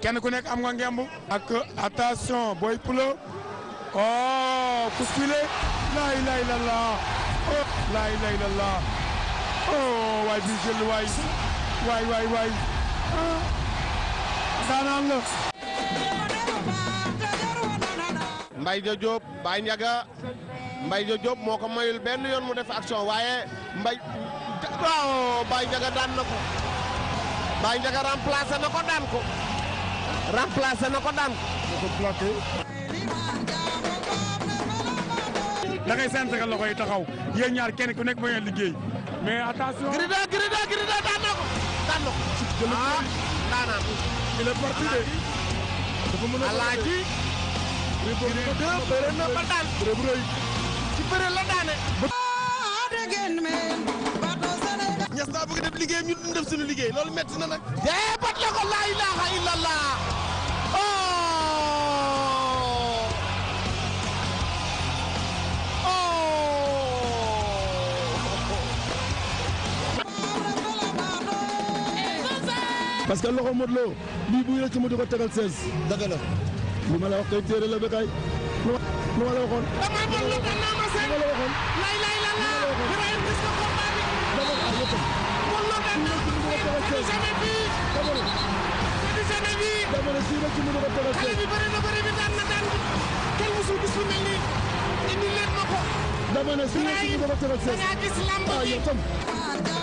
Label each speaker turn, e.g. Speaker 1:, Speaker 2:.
Speaker 1: kenn ku nekk am nga ngemb ak attention Boy Poulo oh kuskile laa ilaaha illallaah oh laa ilaaha illallaah oh waay bi jël waay waay waay waay ah daanaan la
Speaker 2: Mbaye Dia Diop Baye Ndiaga Mbaye Dia Diop moo ko mayul benn yoon mu def action waaye Mbaye waaw Baye Ndiaga daan na ko Baye Ndiaga remplacé na ko daan ko remplacé na ko daan ko.
Speaker 1: da ngay sant ka loxo yi taxaw yéen ñaar kenn ku nekk ba ngeen liggéey mais attention.
Speaker 2: Grida Grida Grida daan na ko daan na ko. ah daanaan.
Speaker 1: il est parti de. dafa mën a
Speaker 2: Alaaji. Grida bëre na ba daan. ci bëre la daane.
Speaker 3: ñas daa bëgg def liggéeyam ñu duñ def suñu liggéey loolu metti na nag.
Speaker 2: dee bat la ko laa ilaha illallah. oh.
Speaker 4: parce que loxo Modou Lo lii bu yëre ci mu di ko tegal 16. dëgg la li ma la wax kay téere la ba kay lu ma lu ma la waxoon.
Speaker 2: damay mën lu ko naa ma seen.
Speaker 4: li ma la waxoon.
Speaker 2: lay lay la la. Ibrahima gis nga combat bi.
Speaker 4: dama la wax yëpp.
Speaker 2: Mën loo daan na. C'est du jamais vu.
Speaker 4: dama ne
Speaker 2: C'est du jamais vu.
Speaker 4: dama ne kii la ci mu di ko tegal
Speaker 2: xale
Speaker 4: 16.
Speaker 2: bi bëri na bëri bi daan na daan bi. kenn musul gis lu mel nii. indi leen ma ko.
Speaker 4: dama ne kii la ci mu di ko tegal 16.
Speaker 2: da ngaa gis lamb
Speaker 4: ah
Speaker 2: ji.
Speaker 4: yow tam.